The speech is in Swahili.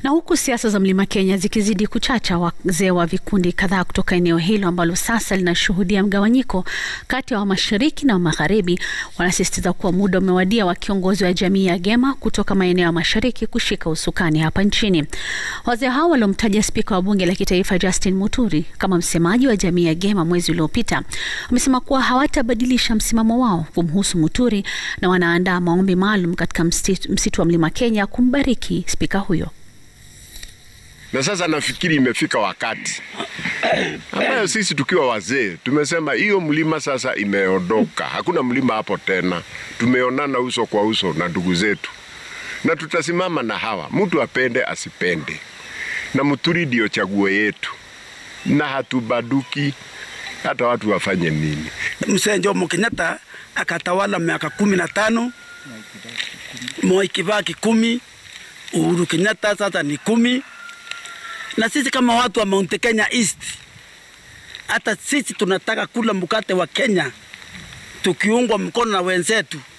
Na huku siasa za Mlima Kenya zikizidi kuchacha, wazee wa vikundi kadhaa kutoka eneo hilo ambalo sasa linashuhudia mgawanyiko kati ya wa mashariki na wa magharibi wanasisitiza kuwa muda umewadia wa kiongozi wa jamii ya Gema kutoka maeneo ya mashariki kushika usukani hapa nchini. Wazee hao waliomtaja spika wa bunge la kitaifa Justin Muturi kama msemaji wa jamii ya Gema mwezi uliopita wamesema kuwa hawatabadilisha msimamo wao kumhusu Muturi na wanaandaa maombi maalum katika msitu, msitu wa Mlima Kenya kumbariki spika huyo. Na sasa nafikiri imefika wakati ambayo sisi tukiwa wazee tumesema hiyo mlima sasa imeondoka, hakuna mlima hapo tena. Tumeonana uso kwa uso na ndugu zetu, na tutasimama na hawa, mtu apende asipende, na Muturi ndio chaguo yetu, na hatubaduki hata watu wafanye nini. Mzee Jomo Kenyatta akatawala miaka kumi na tano, Moi Kibaki kumi, Uhuru Kenyatta sasa ni kumi na sisi kama watu wa Mount Kenya East, hata sisi tunataka kula mkate wa Kenya tukiungwa mkono na wenzetu